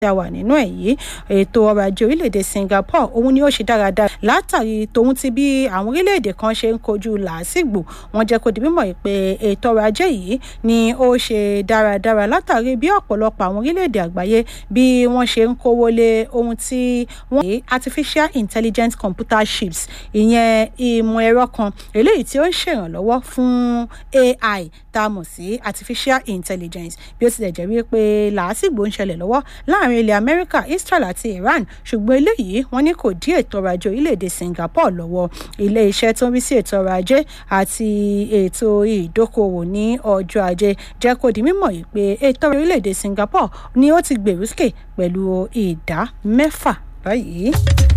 a wà nínú ẹ̀ yìí ètò ọrọ̀ ajé orílẹ̀-èdè Singapore òun ni ó ṣe dáradára látàrí tòun ti bí àwọn orílẹ̀-èdè kan ṣe ń kojú làásìgbò wọ́n jẹ́ kó di mímọ̀ pé ètò ọrọ̀ ajé yìí ni ó ṣe dáradára látàrí bí ọ̀pọ̀lọpọ̀ àwọn orílẹ̀-èdè àgbáyé bí wọ́n ṣe ń kówó lé ohun tí wọ́n pè artificial intelligence computer chips ìyẹn ìmọ̀ ẹ̀rọ kan eléyìí tí ó ń ṣèrànlọ́wọ́ fún AI tá a mọ̀ sí artificial intelligence bí ó tilẹ̀ jẹ́ wípé làásìgbò ń ṣẹlẹ̀ lọ́wọ́ láàrin ilẹ̀ Amẹ́ríkà Israel àti Iran ṣùgbọ́n eléyìí wọ́n ní kò dí ètò ọrọ̀ ajé orílẹ̀-èdè Singapore lọ́wọ́ ilé iṣẹ́ tó ń rí sí ètò ọrọ̀ ajé àti ètò ìdókòwò ní ọjọ́ ajé jẹ́ kó di mímọ̀ yìí pé ètò ọrọ̀ orílẹ̀-èdè Singapore ni ó ti gbèrú sókè pẹ̀lú ìdá mẹ́fà báyìí.